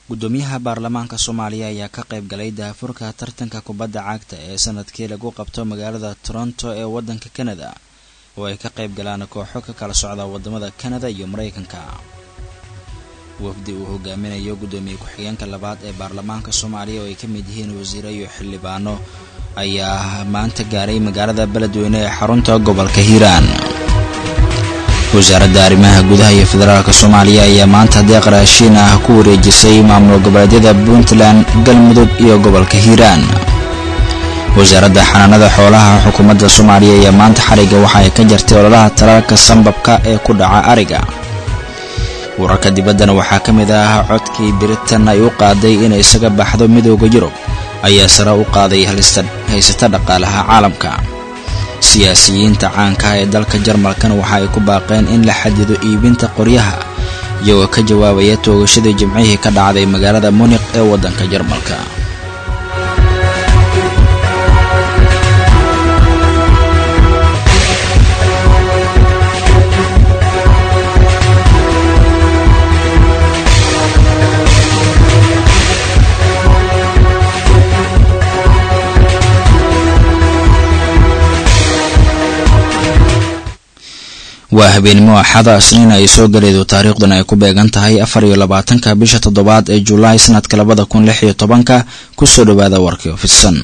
gudoomiyaha baarlamaanka soomaaliya ayaa ka qayb galay daafurka tartanka kubadda cagta ee sanadkii lagu qabto magaalada toronto ee waddanka kanada oo ay ka qayb galaan kooxo ka kala socda wadamada kanada iyo maraykanka wafdi uu hogaaminayo gudoomiye ku-xigeenka labaad ee baarlamaanka soomaaliya oo ay ka mid yihiin wasiiro iyo xildhibaano ayaa maanta gaaray magaalada beledweyne ee xarunta gobolka hiiraan wasaaradda arrimaha gudaha iyo federaalka soomaaliya ayaa maanta deeq raashiin ah ku wareejisay maamul goboleedyada puntland galmudug iyo gobolka hiiraan wasaaradda xanaanada xoolaha xukuumadda soomaaliya ayaa maanta xariga waxa ay ka jartay ololaha talaalka sambabka ee ku dhaca ariga wararka dibaddana waxaa ka mid ah codkii biritan ay u qaaday inay isaga baxdo midooda yurub ayaa sare u qaaday haysata dhaqaalaha caalamka siyaasiyiinta caankaha ee dalka jarmalkana waxa ay ku baaqeen in la xadido iibinta qoryaha iyagoo ka jawaabaya toogashadii jimcihii ka dhacday magaalada muniq ee waddanka jarmalka waa habeenimo axada isniin ay soo galaydo taariikhdan ay ku beegan tahay afar iyo labaatanka bisha toddobaad ee julaay sanadka labada kun lix iyo tobanka kusoo dhawaada warkii ofidsan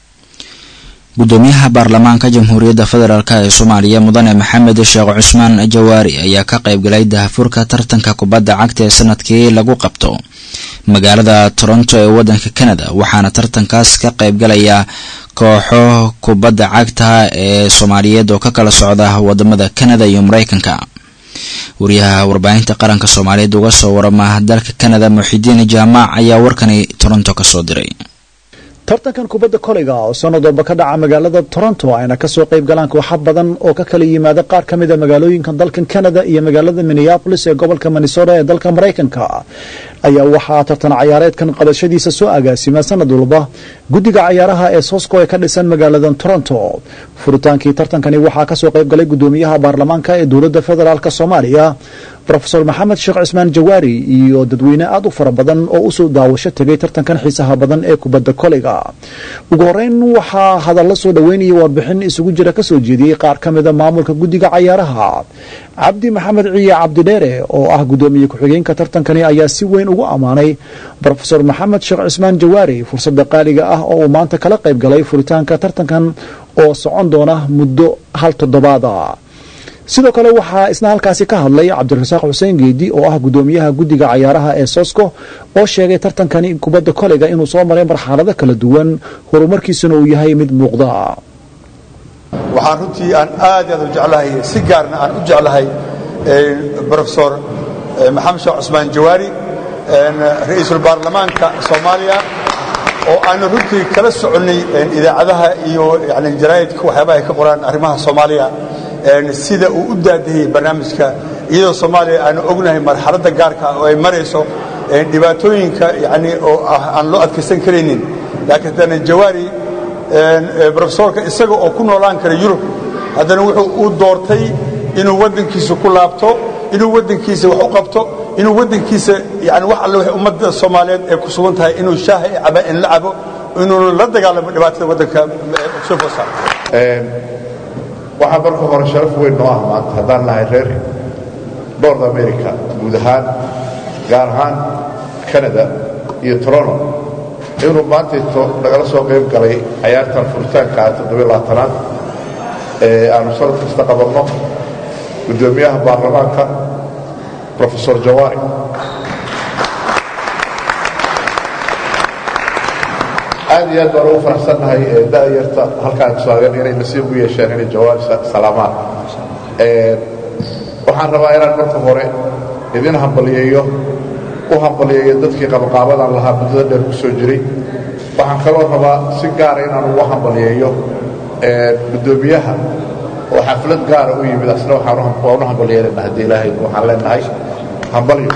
gudoomiyaha baarlamaanka jamhuuriyadda federaalk ee soomaaliya mudane maxamed sheekh cusmaan jawaari ayaa ka qayb galay daahfurka tartanka kubadda cagta ee sanadkii lagu qabto magaalada toronto ee waddanka canada waxaana tartankaas ka qayb galaya kooxo kubadda cagta ee soomaaliyeed oo ka kala socda wadamada canada iyo maraykanka wariyaha warbaahinta qaranka soomaaliyeed uga soo warama dalka canada muxidiin jaamac ayaa warkani toronto kasoo diray tartankan kubadda koleyga oo sanad walba ka dhaca magaalada toronto ayna kasoo qayb galaan kooxa badan oo ka kala yimaada qaar ka mid a magaalooyinka dalkan canada iyo magaalada minneabolis ee gobolka minnesota ee dalka maraykanka ayaa waxaa tartan cayaareedkan qabashadiisa soo agaasima sanad walba guddiga cayaaraha ee sosco ee ka dhisan magaalada toronto furitaankii tartankani waxaa kasoo qayb galay gudoomiyaha baarlamaanka ee dowladda federaalk soomaaliya rofeor maxamed sheekh cismaan jawaari iyo dadweyne aad u fara badan oo usoo daawasho tegay tartankan xiisaha badan ee kubadda koleyga ugu horeyn waxaa hadalla soo dhoweynaya warbixin isugu jira kasoo jeediyey qaar ka mida maamulka guddiga cayaaraha cabdi maxamed ciye cabdidheere oo ah gudoomiye ku-xigeenka tartankani ayaa si weyn ugu ammaanay rofeor maxamed sheekh cismaan jawaari fursada qaaliga ah oo uu maanta kala qayb galay furitaanka tartankan oo socon doona muddo hal toddobaada sidoo kale waxaa isna halkaasi ka hadlay cabdirasaaq xuseen geedi oo ah gudoomiyaha guddiga cayaaraha ee sosco oo sheegay tartankani kubadda koleyga inuu soo maray marxalado kala duwan horumarkiisuna uu yahay mid muuqda waxaan runtii aan aad aad u jeclahay si gaarna aan u jeclahay rofesor maxamed sheekh cusmaan jawaari ra-iisul baarlamaanka soomaaliya oo aanu runtii kala soconnay idaacadaha iyo yani jaraa'idka waxyaabaha ay ka qoraan arrimaha soomaaliya sida uu u daadahayey barnaamijka iyadoo soomaaliya aanu ognahay marxaladda gaarka oo ay marayso dhibaatooyinka yani oo aan loo adkaysan karaynin laakiin haddana jawaari rofesorka isaga oo ku noolaan kara yurub haddana wuxuu u doortay inuu waddankiisa ku laabto inuu waddankiisa wax u qabto inuu waddankiisa yani wax alle ummadda soomaaliyeed ay ku sugan tahay inuu shaaha i caba in la cabo inuu la dagaalamo dhibaatada waddanka soo foosa waxaa marka hore sharaf weyn noo ah maanta haddaan nahay reer nord america guud ahaan gaar ahaan canada iyo toronto inuu maantayto nagala soo qayb galay cayaartan furitaanka toddobaaaanaad ee aanu sanad kasta qabanno guddoomiyaha baarlamaanka rofesor jawaari aad iyo aad baan ugu faraxsannahay da'yarta halkaan taagan inay nasiib u yeesheen inay jawaari salaamaan waxaan rabaa inaan marka hore idin hambaliyeeyo u hambaliyeeyo dadkii qabaqaabadan lahaa muddada dheer ku soo jiray waxaan kaloo rabaa si gaara inaan ugu hambaliyeeyo guddoomiyaha oo xaflad gaara u yimid asna waan u hambaliyeynana haddii ilaahay waxaan leenahay hambalyo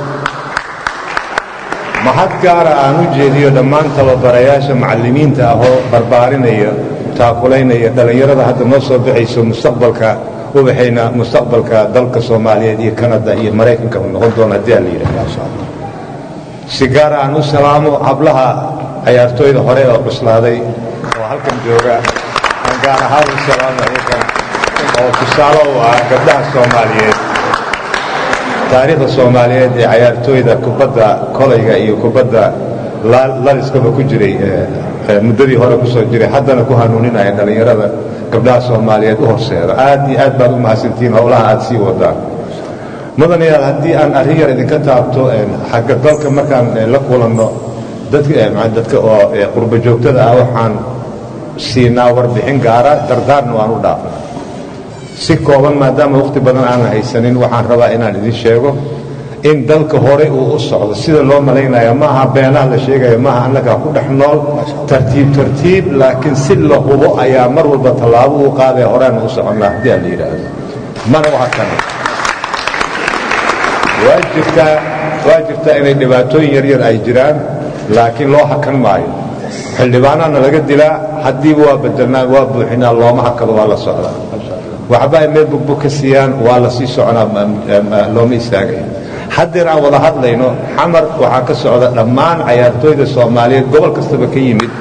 mahad gaara aan u jeediyo dhammaan tababarayaasha macallimiinta ah oo barbaarinaya taakulaynaya dhallinyarada hadda noo soo baxayso mustaqbalka ubaxayna mustaqbalka dalka soomaaliyeed iyo kanada iyo maraykanka uu noqon doono haddii aan la yidhahdo si gaara aan u salaamo hablaha cayaartooyda hore oo cuslaaday oo halkan jooga aan gaar ahaan u salaamo iyagan oo tusaale u ah gabdhaha soomaaliyeed taariikhda soomaaliyeed ee cayaartooyda kubadda kolayga iyo kubadda laliskaba ku jiray muddadii hore ku soo jiray haddana ku hanuuninaya dhallinyarada gabdhaha soomaaliyeed u horseeda aad iyo aad baad u mahadsantihiin howlaha aad sii wadaan mudanayaal haddii aan arrin yar idinka taabto xagga dalka markaan la kulanno dadka oo qurba joogtada ah waxaan siinaa warbixin gaara dardaarna waan u dhaafna si kooban maadaama wakhti badan aanan haysanin waxaan rabaa inaan idin sheego in dalka hore uu u socdo sida loo malaynaya maaha beenaha la sheegaya maaha annagaa ku dhex nool tartiib tartiib laakiin si la hubo ayaa mar walba tallaabo uu qaadaya horeana u soconnaa haddii aan la yidhaahdo mana u hakana waa jirtaa waa jirtaa inay dhibaatooyin yaryar ay jiraan laakiin loo hakan maayo xildhibaanaana laga dilaa haddiiba waa bedelnaa waa buuxinaa looma hakado waa la socdaa waxba ay meel bugbug ka siiyaan waa la sii soconaa looma istaagaya haddeer aan wada hadlayno xamar waxaa ka socda dhammaan cayaartooyda soomaaliyeed gobol kastaba ka yimid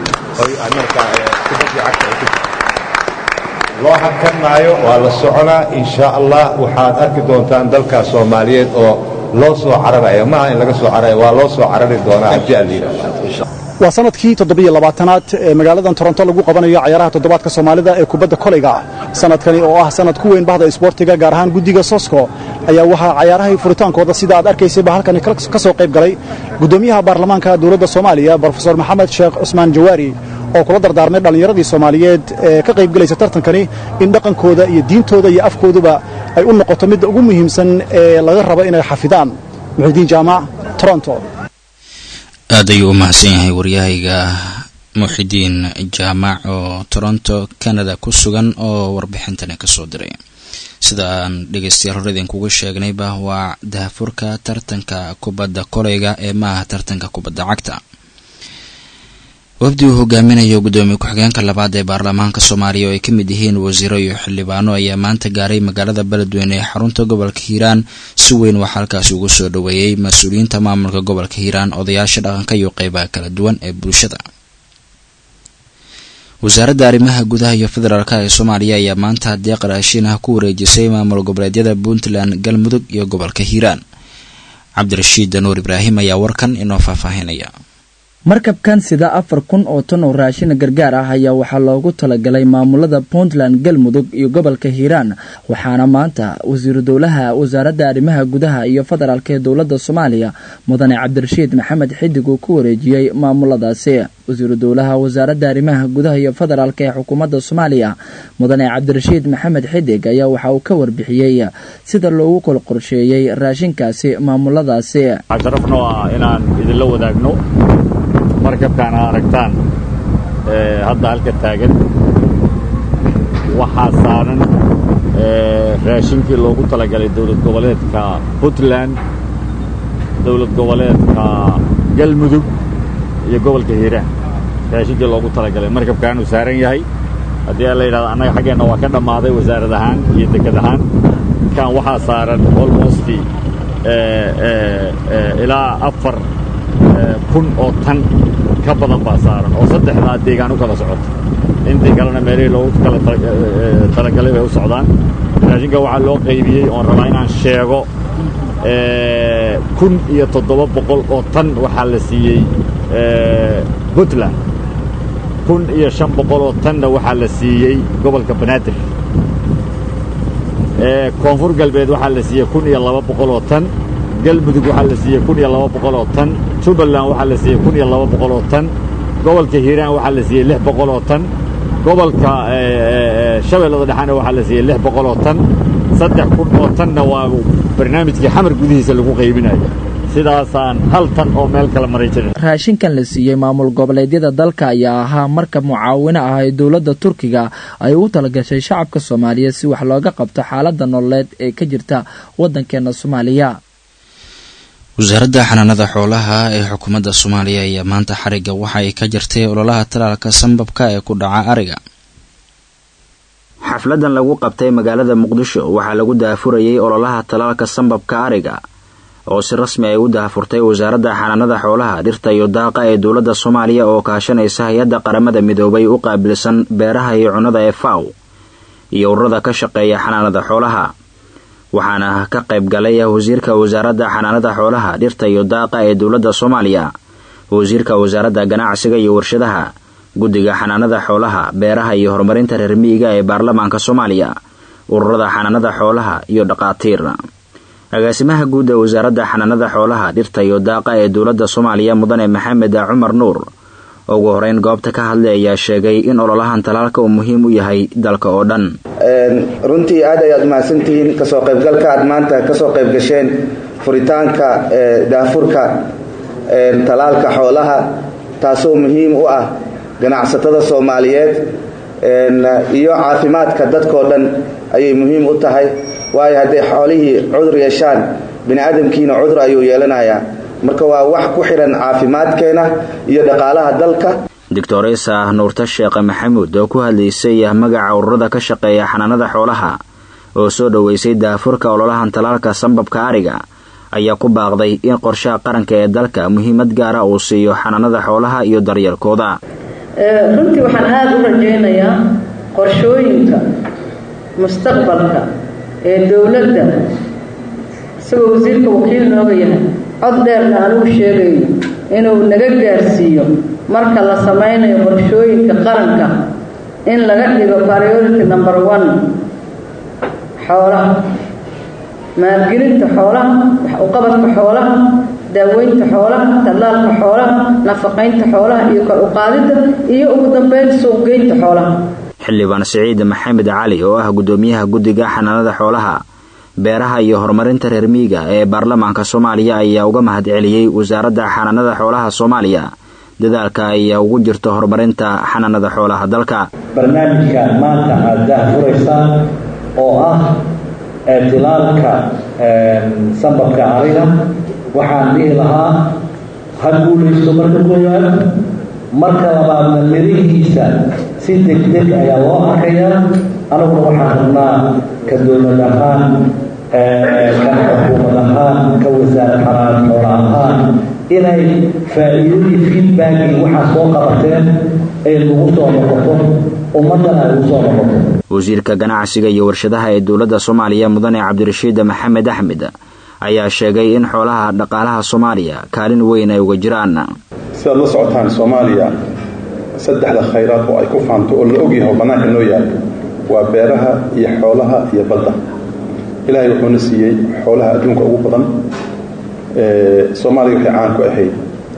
loo hakan maayo waa la soconaa insha allah waxaad arki doontaan dalkaas soomaaliyeed oo loo soo cararaya maaha in laga soo cararaya waa loo soo carari doonaa haddii aan la yidhahdo waa sanadkii toddobiyo labaatanaad ee magaaladan toronto lagu qabanayo cayaaraha toddobaadka soomaalida ee kubadda kolayga sanadkani oo ah sanad ku weyn bahda isboortiga gaar ahaan guddiga sosko ayaa waxaa cayaarahay furitaankooda sida aad arkaysayba halkani ka soo qayb galay guddoomiyaha baarlamaanka dowladda soomaaliya brofesor maxamed sheekh cusmaan jawaari oo kula dardaarmay dhallinyaradii soomaaliyeed ee ka qaybgelaysa tartankani in dhaqankooda iyo diintooda iyo afkooduba ay u noqoto midda ugu muhiimsan ee laga rabo inay xafidaan muxidiin jaamac toronto aad ayuu u mahadsan yahay waryahayga muxidiin jaamac oo toronto canada ku sugan oo warbixintani kasoo diray sida aan dhegeystayaal hore idinkuga sheegnayba waa daafurka tartanka kubadda kolayga ee maaha tartanka kubadda cagta wafdi uu hogaaminayo guddoomiye ku-xigeenka labaad ee baarlamaanka soomaaliya oo ay ka mid yihiin wasiiro iyo xildhibaano ayaa maanta gaaray magaalada beledweyne ee xarunta gobolka hiiraan si weyn waxaa halkaasi ugu soo dhoweeyey mas-uuliyiinta maamulka gobolka hiiraan odayaasha dhaqanka iyo qeybaha kala duwan ee bulshada wasaaradda arrimaha gudaha iyo federaalk ee soomaaliya ayaa maanta deeq raashin ah ku wareejisay maamul goboleedyada puntland galmudug iyo gobolka hiiraan cabdirashiid danuur ibraahim ayaa warkan inoo faahfaahinaya markabkan sida afar kun oo tan oo raashin gargaar ah ayaa waxaa loogu talagalay maamulada puntland galmudug iyo gobolka hiiraan waxaana maanta wasiiru dowlaha wasaaradda arrimaha gudaha iyo federaalk ee dowladda soomaaliya mudane cabdirashiid maxamed xidig uu ku wareejiyey maamuladaasi wasiiru dowlaha wasaaradda arrimaha gudaha iyo federaalk ee xukuumadda soomaaliya mudane cabdirashiid maxamed xidig ayaa waxa uu ka warbixiyey sida loogu kala qorsheeyey raashinkaasi maamuladaasi markabkaan aa aragtaan hadda halka taagan waxaa saaran raashinkii loogu talagalay dowlad goboleedka puntland dowlad goboleedka galmudug iyo gobolka hiiraan raashinkii loogu talagalay markabkaan uu saaran yahay haddii la yidhahdo annaga xaggeenna waa ka dhammaaday wasaarad ahaan iyo deked ahaan kan waxaa saaran almost ilaa afar kun oo tan ka badan baa saaran oo saddexdaa deegaan u kala socota intii kalena meelihii loogu kala talagalay bay u socdaan raashinka waxaa loo qaybiyey oon rabaa inaan sheego kun iyo toddoba boqol oo tan waxaa la siiyey puntland kun iyo shan boqol oo tanna waxaa la siiyey gobolka banaadir koonfur galbeed waxaa la siiyey kun iyo laba boqol oo tan galmudug waxaa la siiyey kun iyo laba boqol oo tan jubbaland waxaa la siiyey kun iyo laba boqol oo tan gobolka hiiraan waxaa la siiyey lix boqol oo tan gobolka shabeellada dhexaana waxaa la siiyey lix boqol oo tan saddex kun oo tanna waa barnaamijkii xamar gudihiisa lagu qaybinayo sidaasaan hal tan oo meel kala maray jirin raashinkan la siiyey maamul goboleedyada dalka ayaa ahaa markab mucaawino ah ee dowladda turkiga ay u talagashay shacabka soomaaliya si wax looga qabto xaaladda nololeed ee ka jirta waddankeena soomaaliya wasaaradda xanaanada xoolaha ee xukuumadda soomaaliya ayaa maanta xarigga waxa ay ka jirtay ololaha talaalka sambabka ee ku dhaca ariga xafladan lagu qabtay magaalada muqdisho waxaa lagu daafurayay ololaha talaalka sambabka ariga oo si rasmi ay u dahafurtay wasaaradda xanaanada xoolaha dhirta iyo daaqa ee dowladda soomaaliya oo kaashanaysa hay-adda qaramada midoobay u qaabilsan beeraha iyo cunnada ee faw iyo ururada ka shaqeeya xanaanada xoolaha waxaana ka qayb galay wasiirka wasaaradda xanaanada xoolaha dhirta iyo daaqa ee dowladda soomaaliya wasiirka wasaaradda ganacsiga iyo warshadaha guddiga xanaanada xoolaha beeraha iyo horumarinta reer miyiga ee baarlamaanka soomaaliya ururada xanaanada xoolaha iyo dhaqaatiir agaasimaha guud ee wasaaradda xanaanada xoolaha dhirta iyo daaqa ee dowladda soomaaliya mudane maxamed cumar nuur ugu horeyn goobta ka hadlay ayaa sheegay in ololahan talaalka uu muhiim u yahay dalka oo dhan runtii aad ayaad mahadsantihiin kasoo qaybgalka aad maanta kasoo qayb gasheen furitaanka daafurka talaalka xoolaha taasoo muhiim u ah ganacsatada soomaaliyeed iyo caafimaadka dadkoo dhan ayay muhiim u tahay waayo hadday xoolihii cudur yeeshaan bini aadamkiina cudur ayuu yeelanayaa marka waa wax ku xidhan caafimaadkeena iyo dhaqaalaha dalka doctoresa nuurta sheekhe maxamuud oo ku hadlaysay magaca ururada ka shaqeeya xanaanada xoolaha oo soo dhoweysay daafurka ololahan talaalka sambabka ariga ayaa ku baaqday in qorshaha qaranka ee dalka muhiimad gaara uu siiyo xanaanada xoolaha iyo daryeelkooda runtii waxaan aada u rajaynayaa qorshooyinka mustaqbalka ee dowladda isagoo wasiirka wakiil nooga yahay cod dheerna anugu sheegayo inuu naga gaarsiiyo marka la samaynayo qorshooyinka qaranka in laga dhigo priority number one xoolaha maalgelinta xoolaha wax-uqabadka xoolaha daaweynta xoolaha tallaalka xoolaha nafaqaynta xoolaha iyo kor uqaadidda iyo ugu dambeyn suuqgeynta xoolaha xildhibaan siciid maxamed cali oo ah guddoomiyaha guddiga xanaanada xoolaha beeraha iyo horumarinta reer miyiga ee baarlamaanka soomaaliya ayaa uga mahad celiyey wasaaradda xanaanada xoolaha soomaaliya dadaalka ay ugu jirto horumarinta xanaanada xoolaha dalka barnaamijka maanta aad daahfuraysaan oo ah tilaalka sambabka ariga waxaan dhihi lahaa ha guulaysto marka koowaad marka labaadna mirihiisa si degdeg ayaa loo arkayaa anaguna waxaan rabnaa ka dowlad ahaan kan xukuumad ahaan ka wasaarad xanaanad xoola ahaan inay faa-iidadii feedbackii waxaa soo qabateen ay lagu soo noqoto ummaddana ay ugu soo noqoto wasiirka ganacsiga iyo warshadaha ee dowladda soomaaliya mudane cabdirashiid maxamed axmed ayaa sheegay in xoolaha dhaqaalaha soomaaliya kaalin weyn ay uga jiraan sidaad la socotaan soomaaliya saddexda khayraad oo ay ku faanto oo la ogyahay oo bannaanka noo yaal waa beeraha iyo xoolaha iyo badda ilaahay wuxuuna siiyey xoolaha adduunka ugu badan soomaaliya waxay caan ku ahayd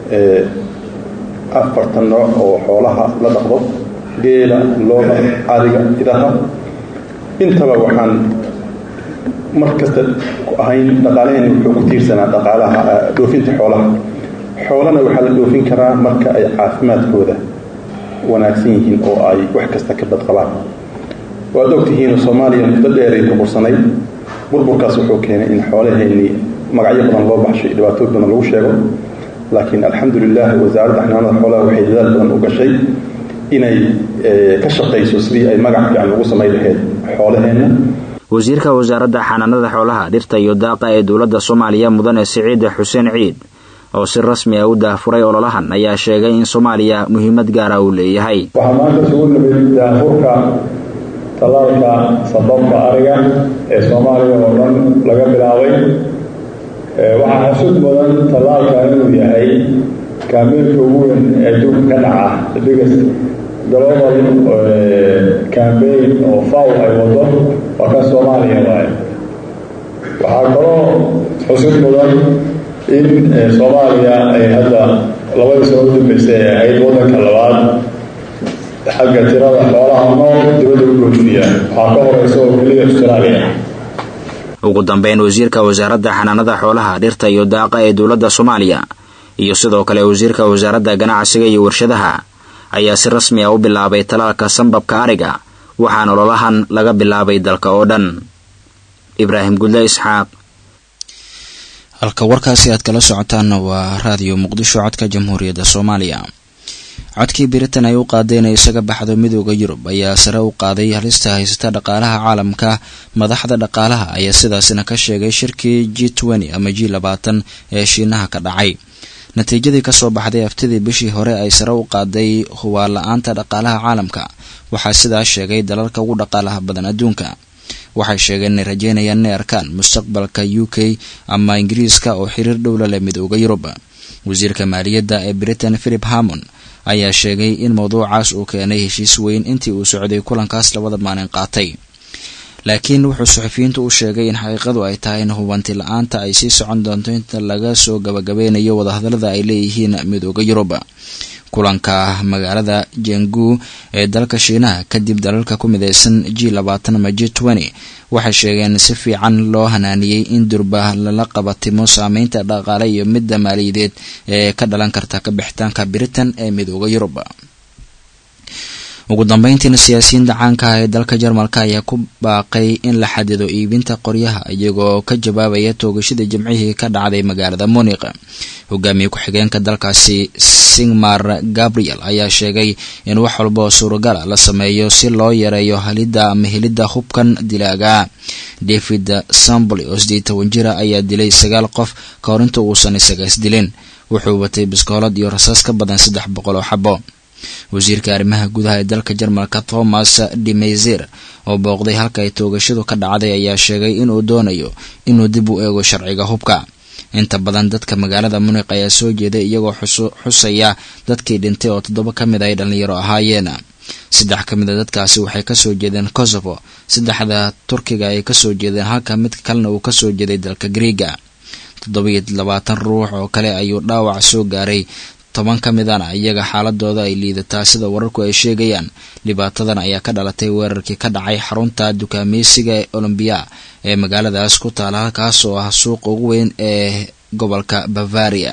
afartan nooc oo xoolaha la dhaqdo geela looda ariga idaha intaba waxaan mar kasta ku ahayn dhaqaalaheenni wuxuu ku tiirsanaa dhaqaalaha dhoofinta xoolaha xoolana waxaa la dhoofin karaa marka ay caafimaadkooda wanaagsan yihiin oo ay wax kasta ka badqabaan waad ogtihiin soomaaliya muddo dheeray burbursanay burburkaas wuxuu keenay in xoolaheennii magacyo badan loo baxshay dhibaatooyin badan lagu sheego laakiin alxamdulilah wasaaradda xanaanada xoolaha waxay dadaal badan u gashay inay ka shaqayso sidii ay magac fiican ugu samayn lahayd xoolaheenna wasiirka wasaaradda xanaanada xoolaha dhirta iyo daaqa ee dowladda soomaaliya mudane siciid xuseen ciid oo si rasmi ah u daafuray ololahan ayaa sheegay in soomaaliya muhiimad gaara uu leeyahay waxaa maanta isugu nimid daafurka tallaalka sababka ariga ee soomaaliya oo dhan laga bilaabay waxaa xasud mudan tallaalka inuu yahay kaambeynka ugu weyn ee adduunka ka dhaca the biggest global cambaign oo faw ay wado waa kan soomaaliya waaye waxaa kaloo xusud mudan in soomaaliya ay hadda labadii sano u dambeysay ay ahayd waddanka labaad xagga tirada xoolaha nool dibadda u dhoofiya waxaa ka horeysa oo keliya australia ugu dambeyn wasiirka wasaaradda xanaanada xoolaha dhirta iyo daaqa ee dowladda soomaaliya iyo sidoo kale wasiirka wasaaradda ganacsiga iyo warshadaha ayaa si rasmi ah u bilaabay talaalka sambabka ariga waxaana ololahan laga bilaabay dalka oo dhan ibraahim gudle isxaaq halka warkaasi aad kala socotaanna waa raadiyo muqdisho codka jamhuuriyadda soomaaliya codkii britain ay u qaaday inay isaga baxdo midooda yurub ayaa sare u qaaday halista haysata dhaqaalaha caalamka madaxda dhaqaalaha ayaa sidaasina ka sheegay shirkii g twenty ama g labaatan ee shiinaha ka dhacay natiijadii kasoo baxday aftidii bishii hore ay sare u qaaday hubaal la-aanta dhaqaalaha caalamka waxaa sidaas sheegay dalalka ugu dhaqaalaha badan adduunka waxay sheegeen inay rajeynayaan inay arkaan mustaqbalka u k ama ingiriiska oo xiriir dhowla leh midooda yurub wasiirka maaliyadda ee britain philip hamon ayaa sheegay in mowduucaas uu keenay heshiis weyn intii uu socday kulankaas labada maalin qaatay laakiin wuxuu suxufiyiintu u sheegay in xaqiiqadu ay tahay in hubanti la-aanta ay sii socon doonto inta laga soo gabagabeynayo wadahadalada ay leeyihiin midooda yurub kulanka magaalada jengu ee dalka shiinaha kadib dalalka ku mideysan g labaatan ama g twenty waxay sheegeen si fiican loo hanaaniyey in durba lala qabatimo saameynta dhaqaale iyo midda maaliyadeed ee ka dhalan karta ka bixitaanka britain ee midooda yurub ugu dambeyntiina siyaasiyiinta caanka ah ee dalka jarmalka ayaa ku baaqay in la xadido iibinta qoryaha iyagoo ka jawaabaya toogashada jimcihii ka dhacday magaalada muniq hogaamiye ku-xigeenka dalkaasi singmar gabriel ayaa sheegay in wax walba oo suuragala la sameeyo si loo yareeyo halidda ama helidda hubkan dilaaga david samboli oo sideed toban jira ayaa dilay sagaal qof ka hor inta uusan isaga isdilin wuxuu watay biskoolad iyo rasaas ka badan saddex boqol oo xabo wasiirka arrimaha gudaha ee dalka jarmalka thomas de meyzer oo booqday halka ay toogashadu ka dhacday ayaa sheegay inuu doonayo inuu dib u eego sharciga hubka inta badan dadka magaalada muniq ayaa soo jeeday iyagoo xusaya dadkii dhintay oo toddoba ka mid ay dhallinyaro ahaayeen saddex ka mid a dadkaasi waxay kasoo jeedeen kosovo saddexda turkiga ay kasoo jeedeen halka mid kalena uu kasoo jeeday dalka griega toddobiyo labaatan ruux oo kale ayuu dhaawac soo gaaray toban ka midana iyaga xaaladooda ay liidataa sida wararku ay sheegayaan dhibaatadan ayaa ka dhalatay weerarkii ka dhacay xarunta dukaameysiga ee olombiya ee magaaladaas ku taala halkaas oo ah suuqa ugu weyn ee gobolka bavaria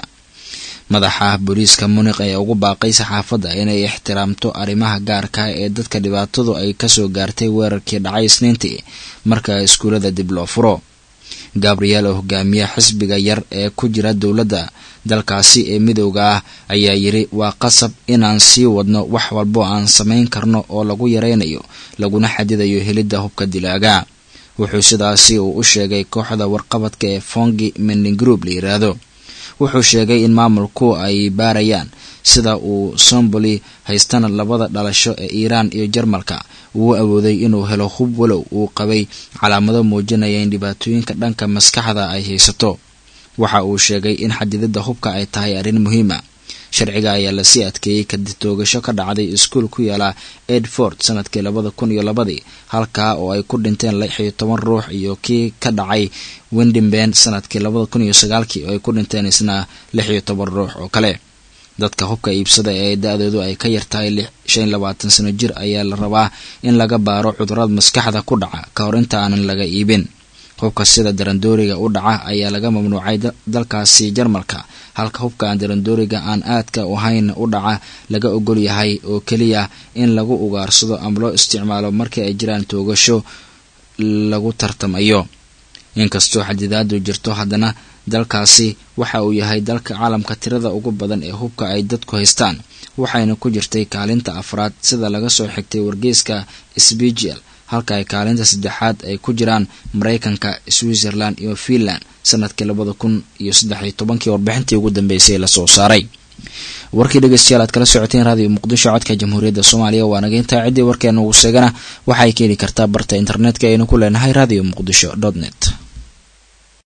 madaxa booliiska muniq ayaa ugu baaqay saxaafadda inay ixtiraamto arrimaha gaarka ee dadka dhibaatadu ay kasoo gaartay weerarkii dhacay isniintii marka iskuulada dib loo furo gabriel oo hogaamiya xisbiga yar ee ku jira dowladda dalkaasi ee midowda ah ayaa yiri waa qasab inaan sii wadno wax walbo aan samayn karno oo lagu yareynayo laguna xadidayo helidda hubka dilaaga wuxuu sidaasi uu u sheegay kooxda warqabadka ee fongi mending group la yiraahdo wuxuu sheegay in maamulku ay baarayaan sida uu somboli haystana labada dhalasho ee iiraan iyo jarmalka uu awooday inuu helo hub walow uu qabay calaamado muujinaya in dhibaatooyinka dhanka maskaxda ay haysato waxa uu sheegay in xadidada hubka ay tahay arrin muhiima sharciga ayaa lasii adkeeyey kadib toogasho ka dhacday iskuol ku yaala edford sanadkii labada kun iyo labadii halkaa oo ay ku dhinteen lix iyo toban ruux iyo kii ka dhacay windimben sanadkii labada kun iyo sagaalkii oo ay ku dhinteen isna lix iyo toban ruux oo kale dadka hubka iibsada ee da-doodu ay ka yartahay shan labaatan sano jir ayaa la rabaa in laga baaro cudurada maskaxda ku dhaca ka hor inta aanan laga iibin hubka sida darandooriga u dhaca ayaa laga mamnuucay dalkaasi jarmalka halka hubka aan darandooriga aan aadka ahayn u dhaca laga ogol yahay oo keliya in lagu ugaarsado ama loo isticmaalo markii ay jiraan toogasho lagu tartamayo inkastoo xadidaadu jirto haddana dalkaasi waxa uu yahay dalka caalamka tirada ugu badan ee hubka ay dadku haystaan waxayna ku jirtay kaalinta afraad sida laga soo xigtay wargeyska sbgl halka ay kaalinta saddexaad ay ku jiraan maraykanka switzerland iyo finland sanadkii labada kun iyo saddexiyo tobankii warbixintii ugu dambeysay lasoo saaray warkii dhegeystayaal aad kala socoteen raadiyo muqdisho codka jamhuuriyadda soomaaliya waa naga intaa ciddii warkeena ugu seegana waxaay ka heli kartaa barta internetka aynu ku leenahay radio muqdisho dot net